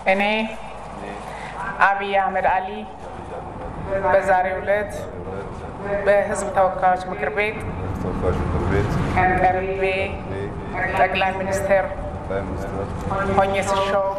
እኔ አብይ አህመድ አሊ በዛሬው ዕለት በሕዝብ ተወካዮች ምክር ቤት ተወካዮች ምክር ቤት ቀርቤ ጠቅላይ ሚኒስትር ጠቅላይ ሚኒስትር ሆኜ ስሾም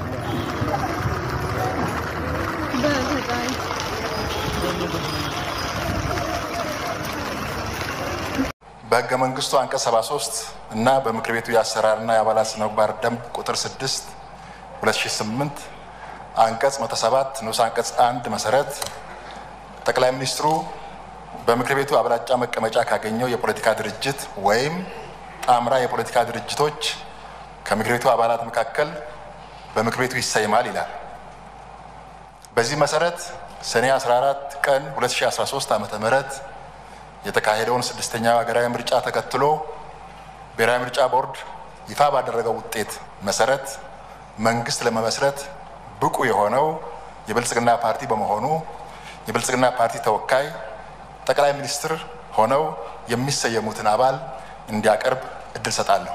በህገ መንግስቱ አንቀጽ 73 እና በምክር ቤቱ የአሰራርና የአባላት ስነ ምግባር ደንብ ቁጥር 6 2008 አንቀጽ 107 ንዑስ አንቀጽ 1 መሰረት ጠቅላይ ሚኒስትሩ በምክር ቤቱ አብላጫ መቀመጫ ካገኘው የፖለቲካ ድርጅት ወይም ጣምራ የፖለቲካ ድርጅቶች ከምክር ቤቱ አባላት መካከል በምክር ቤቱ ይሰይማል ይላል። በዚህ መሰረት ሰኔ 14 ቀን 2013 ዓ.ም የተካሄደውን ስድስተኛው ሀገራዊ ምርጫ ተከትሎ ብሔራዊ ምርጫ ቦርድ ይፋ ባደረገው ውጤት መሰረት መንግስት ለመመስረት ብቁ የሆነው የብልጽግና ፓርቲ በመሆኑ የብልጽግና ፓርቲ ተወካይ ጠቅላይ ሚኒስትር ሆነው የሚሰየሙትን አባል እንዲያቀርብ እድል ሰጣለሁ።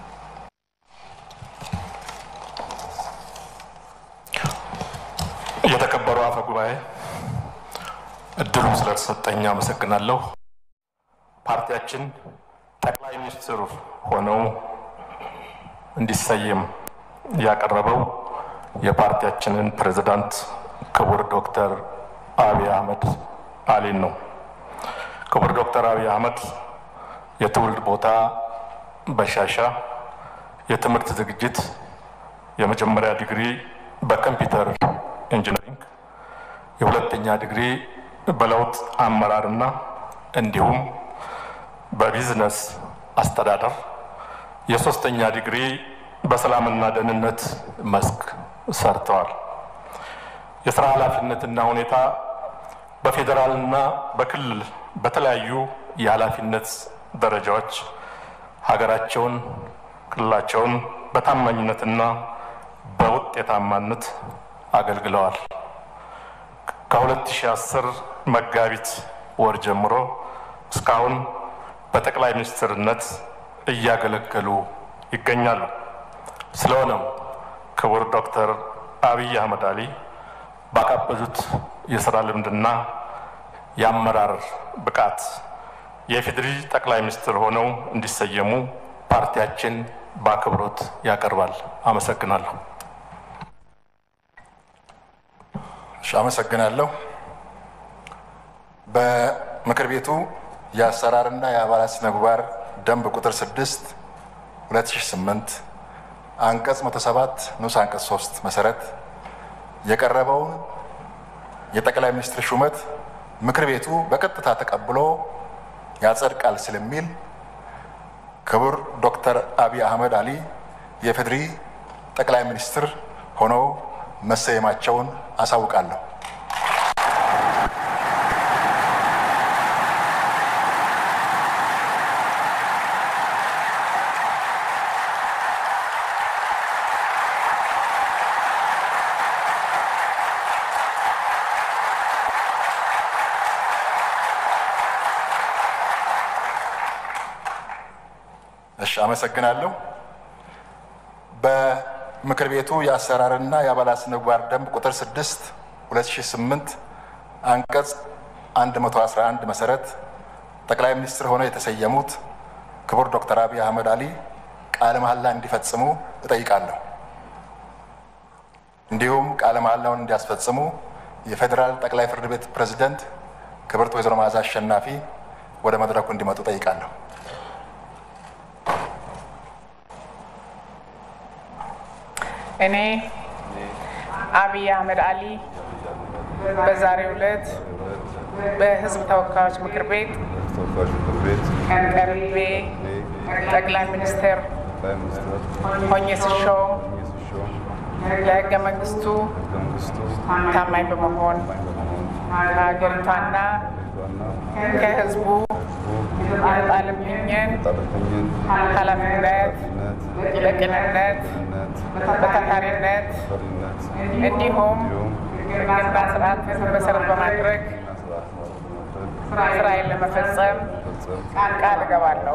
የተከበሩ አፈ ጉባኤ እድሉ ስለተሰጠኝ አመሰግናለሁ። ፓርቲያችን ጠቅላይ ሚኒስትር ሆነው እንዲሰየም ያቀረበው የፓርቲያችንን ፕሬዝዳንት ክቡር ዶክተር አብይ አህመድ አሊን ነው። ክቡር ዶክተር አብይ አህመድ የትውልድ ቦታ በሻሻ፣ የትምህርት ዝግጅት የመጀመሪያ ዲግሪ በኮምፒውተር ኢንጂነሪንግ፣ የሁለተኛ ዲግሪ በለውጥ አመራርና እንዲሁም በቢዝነስ አስተዳደር፣ የሶስተኛ ዲግሪ በሰላምና ደህንነት መስክ ሰርተዋል። የስራ ኃላፊነትና ሁኔታ በፌዴራልና በክልል በተለያዩ የኃላፊነት ደረጃዎች ሀገራቸውን ክልላቸውን በታማኝነትና በውጤታማነት አገልግለዋል። ከ2010 መጋቢት ወር ጀምሮ እስካሁን በጠቅላይ ሚኒስትርነት እያገለገሉ ይገኛሉ። ስለሆነም ክቡር ዶክተር አብይ አህመድ አሊ ባካበዙት የስራ ልምድና የአመራር ብቃት የኢፌዴሪ ጠቅላይ ሚኒስትር ሆነው እንዲሰየሙ ፓርቲያችን በአክብሮት ያቀርባል። አመሰግናለሁ። እሺ፣ አመሰግናለሁ። በምክር ቤቱ የአሰራርና የአባላት ስነ ምግባር ደንብ ቁጥር 6 2008 አንቀጽ 107 ንዑስ አንቀጽ 3 መሰረት የቀረበውን የጠቅላይ ሚኒስትር ሹመት ምክር ቤቱ በቀጥታ ተቀብሎ ያጸድቃል ስለሚል ክቡር ዶክተር አብይ አህመድ አሊ የፌዴሪ ጠቅላይ ሚኒስትር ሆነው መሰየማቸውን አሳውቃለሁ። እሺ፣ አመሰግናለሁ። በምክር ቤቱ የአሰራርና የአባላት ስነ ምግባር ደንብ ቁጥር 6 2008 አንቀጽ 111 መሰረት ጠቅላይ ሚኒስትር ሆነው የተሰየሙት ክቡር ዶክተር አብይ አህመድ አሊ ቃለ መሐላ እንዲፈጽሙ እጠይቃለሁ። እንዲሁም ቃለ መሐላውን እንዲያስፈጽሙ የፌዴራል ጠቅላይ ፍርድ ቤት ፕሬዝደንት ክብርት ወይዘሮ መዓዛ አሸናፊ ወደ መድረኩ እንዲመጡ እጠይቃለሁ። እኔ አብይ አህመድ አሊ በዛሬው ዕለት በሕዝብ ተወካዮች ምክር ቤት ተወካዮች ምክር ቤት ቀርቤ ጠቅላይ ሚኒስትር ጠቅላይ ሚኒስትር ሆኜ ስሾም ሆኜ ስሾም ለሕገ መንግስቱ ሕገ መንግስቱ ታማኝ በመሆን በመሆን ከሀገሪቷና ዋና ከሕዝቡ የተጣለብኝን የጣለብኝን ኃላፊነት ኃላፊነት በቅንነት ነት በታታሪነት ፈሪነት እንዲሁም እንዲሁም ሕግና ስርዓትን መሰረት በማድረግ እና ስርዓት በማድረግ ስራዬን ለመፈጸም ፈጸም ቃል እገባለሁ።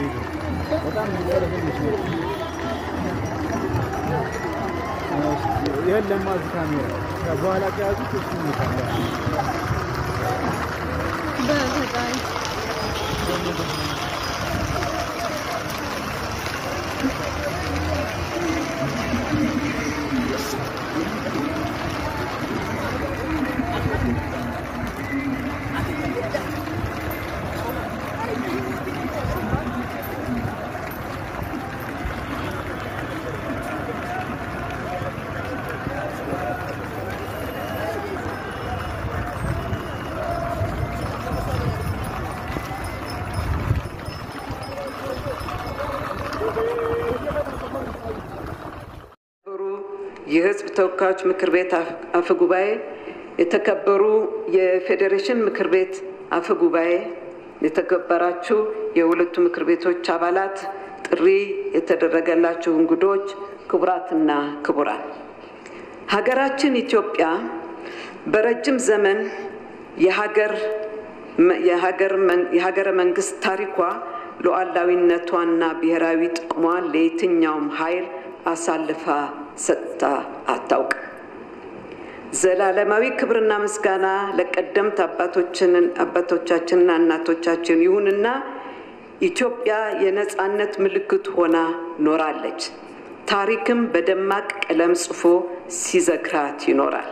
ይዞ በጣም የሚቀለፈልች ነው። ይህን ለማዝ ካሜራ ያው በኋላ ከያዙት እሱ ይታለ በፈጣሪ የተከበሩ የሕዝብ ተወካዮች ምክር ቤት አፈ- አፈ ጉባኤ፣ የተከበሩ የፌዴሬሽን ምክር ቤት አፈ ጉባኤ፣ የተከበራችሁ የሁለቱ ምክር ቤቶች አባላት፣ ጥሪ የተደረገላችሁ እንግዶች፣ ክቡራትና ክቡራን፣ ሀገራችን ኢትዮጵያ በረጅም ዘመን የሀገር የሀገር መን- የሀገረ መንግስት ታሪኳ ሉዓላዊነቷና ብሔራዊ ጥቅሟን ለየትኛውም ኃይል አሳልፋ ሰጥታ አታውቅም። ዘላለማዊ ክብርና ምስጋና ለቀደምት አባቶችንን አባቶቻችንና እናቶቻችን ይሁንና ኢትዮጵያ የነፃነት ምልክት ሆና ኖራለች። ታሪክም በደማቅ ቀለም ጽፎ ሲዘክራት ይኖራል።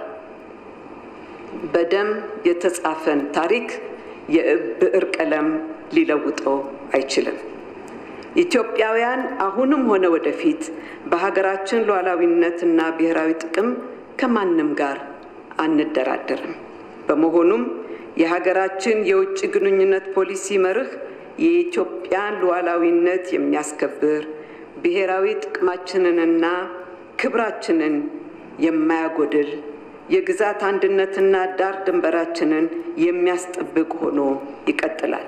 በደም የተጻፈን ታሪክ የብዕር ቀለም ሊለውጠው አይችልም። ኢትዮጵያውያን አሁንም ሆነ ወደፊት በሀገራችን ሉዓላዊነትና ብሔራዊ ጥቅም ከማንም ጋር አንደራደርም። በመሆኑም የሀገራችን የውጭ ግንኙነት ፖሊሲ መርህ የኢትዮጵያን ሉዓላዊነት የሚያስከብር ብሔራዊ ጥቅማችንንና ክብራችንን የማያጎድል የግዛት አንድነትና ዳር ድንበራችንን የሚያስጠብቅ ሆኖ ይቀጥላል።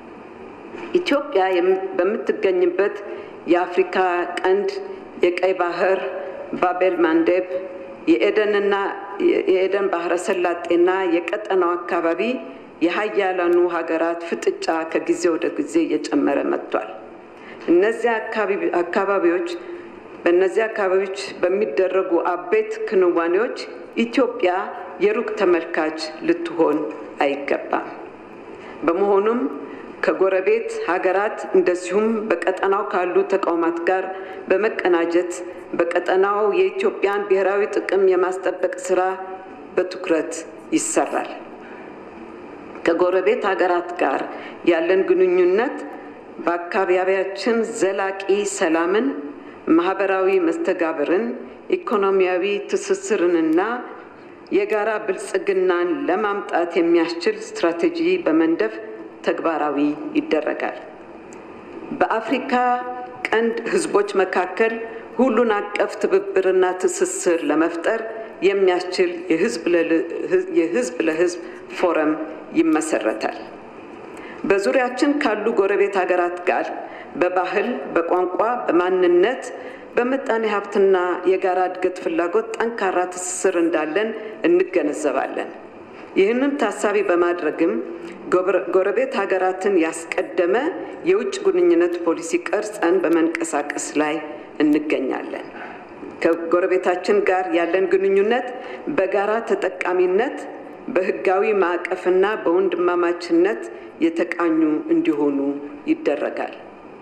ኢትዮጵያ የም- በምትገኝበት የአፍሪካ ቀንድ የቀይ ባህር፣ ባቤል ማንዴብ፣ የኤደንና የኤደን ባህረ ሰላጤና የቀጠናው አካባቢ የሀያላኑ ሀገራት ፍጥጫ ከጊዜ ወደ ጊዜ እየጨመረ መጥቷል። እነዚህ አካባቢ- አካባቢዎች በእነዚህ አካባቢዎች በሚደረጉ አበይት ክንዋኔዎች ኢትዮጵያ የሩቅ ተመልካች ልትሆን አይገባም። በመሆኑም ከጎረቤት ሀገራት እንደዚሁም በቀጠናው ካሉ ተቋማት ጋር በመቀናጀት በቀጠናው የኢትዮጵያን ብሔራዊ ጥቅም የማስጠበቅ ስራ በትኩረት ይሰራል። ከጎረቤት ሀገራት ጋር ያለን ግንኙነት በአካባቢያችን ዘላቂ ሰላምን፣ ማህበራዊ መስተጋብርን፣ ኢኮኖሚያዊ ትስስርንና የጋራ ብልጽግናን ለማምጣት የሚያስችል ስትራቴጂ በመንደፍ ተግባራዊ ይደረጋል። በአፍሪካ ቀንድ ህዝቦች መካከል ሁሉን አቀፍ ትብብርና ትስስር ለመፍጠር የሚያስችል የህዝብ ለል- የህዝብ ለህዝብ ፎረም ይመሰረታል። በዙሪያችን ካሉ ጎረቤት ሀገራት ጋር በባህል፣ በቋንቋ፣ በማንነት፣ በምጣኔ ሀብትና የጋራ እድገት ፍላጎት ጠንካራ ትስስር እንዳለን እንገነዘባለን። ይህንን ታሳቢ በማድረግም ጎረ- ጎረቤት ሀገራትን ያስቀደመ የውጭ ግንኙነት ፖሊሲ ቀርጸን በመንቀሳቀስ ላይ እንገኛለን። ከጎረቤታችን ጋር ያለን ግንኙነት በጋራ ተጠቃሚነት በህጋዊ ማዕቀፍና በወንድማማችነት የተቃኙ እንዲሆኑ ይደረጋል።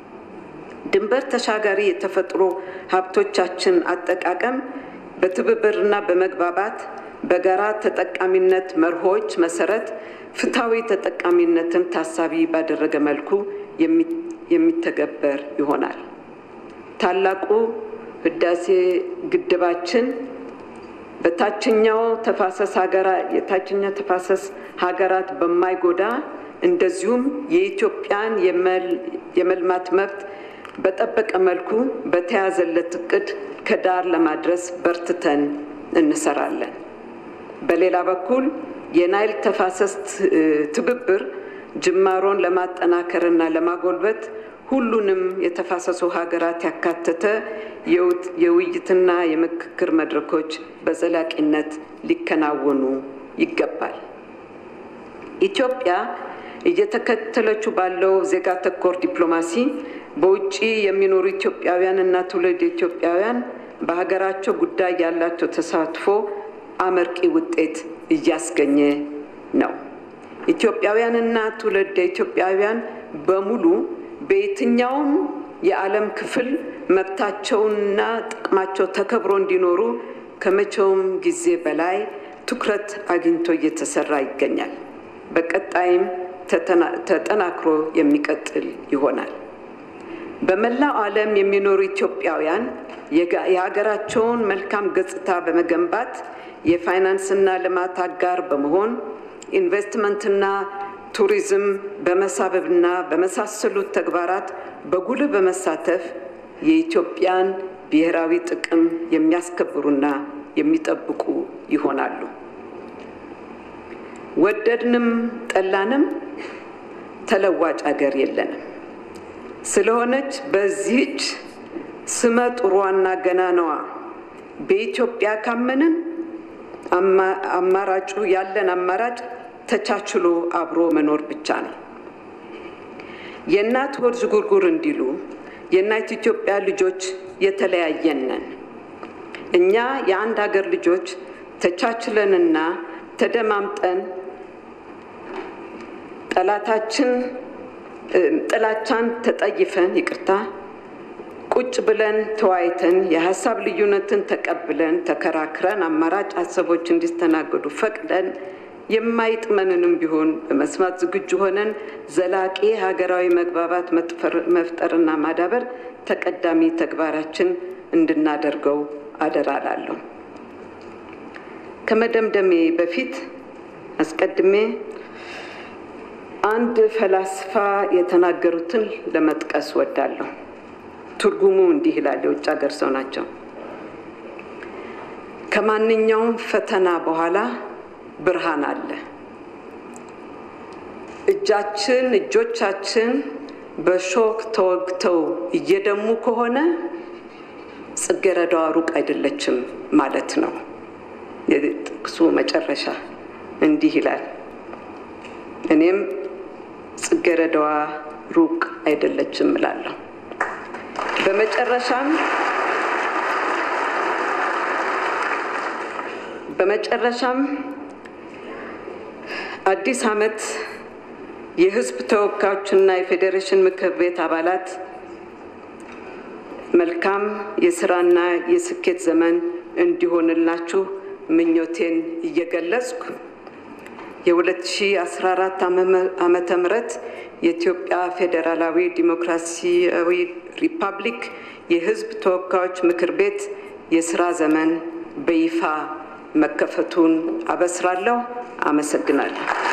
ድንበር ተሻጋሪ የተፈጥሮ ሀብቶቻችን አጠቃቀም በትብብርና በመግባባት በጋራ ተጠቃሚነት መርሆች መሰረት ፍትሐዊ ተጠቃሚነትን ታሳቢ ባደረገ መልኩ የሚ- የሚተገበር ይሆናል። ታላቁ ህዳሴ ግድባችን በታችኛው ተፋሰስ ሀገራ የታችኛው ተፋሰስ ሀገራት በማይጎዳ እንደዚሁም የኢትዮጵያን የመል- የመልማት መብት በጠበቀ መልኩ በተያዘለት እቅድ ከዳር ለማድረስ በርትተን እንሰራለን። በሌላ በኩል የናይል ተፋሰስ ት- ትብብር ጅማሮን ለማጠናከርና ለማጎልበት ሁሉንም የተፋሰሱ ሀገራት ያካተተ የውት- የውይይትና የምክክር መድረኮች በዘላቂነት ሊከናወኑ ይገባል። ኢትዮጵያ እየተከተለችው ባለው ዜጋ ተኮር ዲፕሎማሲ በውጭ የሚኖሩ ኢትዮጵያውያን እና ትውልድ ኢትዮጵያውያን በሀገራቸው ጉዳይ ያላቸው ተሳትፎ አመርቂ ውጤት እያስገኘ ነው። ኢትዮጵያውያንና ትውልደ ኢትዮጵያውያን በሙሉ በየትኛውም የዓለም ክፍል መብታቸውንና ጥቅማቸው ተከብሮ እንዲኖሩ ከመቼውም ጊዜ በላይ ትኩረት አግኝቶ እየተሰራ ይገኛል። በቀጣይም ተጠናክሮ የሚቀጥል ይሆናል። በመላው ዓለም የሚኖሩ ኢትዮጵያውያን የሀገራቸውን መልካም ገጽታ በመገንባት የፋይናንስና ልማት አጋር በመሆን ኢንቨስትመንትና ቱሪዝም በመሳበብና በመሳሰሉት ተግባራት በጉልህ በመሳተፍ የኢትዮጵያን ብሔራዊ ጥቅም የሚያስከብሩና የሚጠብቁ ይሆናሉ። ወደድንም ጠላንም ተለዋጭ አገር የለንም። ስለሆነች በዚህች ስመ ጥሯና ገናናዋ በኢትዮጵያ ካመንን አማራጩ ያለን አማራጭ ተቻችሎ አብሮ መኖር ብቻ ነው። የእናት ሆድ ዥጉርጉር እንዲሉ የእናት ኢትዮጵያ ልጆች የተለያየን ነን። እኛ የአንድ ሀገር ልጆች ተቻችለንና ተደማምጠን ጠላታችን ጥላቻን ተጠይፈን ይቅርታ ቁጭ ብለን ተወያይተን የሀሳብ ልዩነትን ተቀብለን ተከራክረን አማራጭ ሀሳቦች እንዲስተናገዱ ፈቅደን የማይጥመንንም ቢሆን በመስማት ዝግጁ ሆነን ዘላቂ ሀገራዊ መግባባት መፍጠርና ማዳበር ተቀዳሚ ተግባራችን እንድናደርገው አደራ እላለሁ። ከመደምደሜ በፊት አስቀድሜ አንድ ፈላስፋ የተናገሩትን ለመጥቀስ ወዳለሁ። ትርጉሙ እንዲህ ይላል። የውጭ ሀገር ሰው ናቸው። ከማንኛውም ፈተና በኋላ ብርሃን አለ። እጃችን እጆቻችን በሾክ ተወግተው እየደሙ ከሆነ ጽጌረዳዋ ሩቅ አይደለችም ማለት ነው። የጥቅሱ መጨረሻ እንዲህ ይላል። እኔም ጽጌረዳዋ ሩቅ አይደለችም እላለሁ። በመጨረሻም በመጨረሻም አዲስ ዓመት የሕዝብ ተወካዮችና የፌዴሬሽን ምክር ቤት አባላት መልካም የስራና የስኬት ዘመን እንዲሆንላችሁ ምኞቴን እየገለጽኩ የ2014 ዓመተ ምህረት የኢትዮጵያ ፌዴራላዊ ዲሞክራሲያዊ ሪፐብሊክ የሕዝብ ተወካዮች ምክር ቤት የስራ ዘመን በይፋ መከፈቱን አበስራለሁ። አመሰግናለሁ።